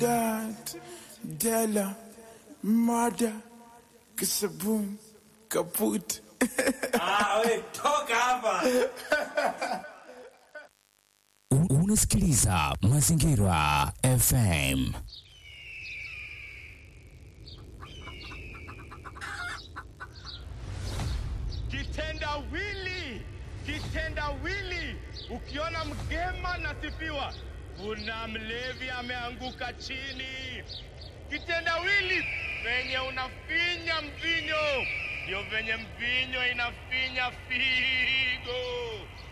Sadat, Della, Mada, Kisabun, Kaput. Ah, we, toka hapa. U- Unasikiliza Mazingira FM. Kitendawili, kitendawili. Ukiona mgema nasifiwa, kuna mlevi ameanguka chini. Kitendawili venye unafinya mvinyo, ndio venye mvinyo inafinya figo.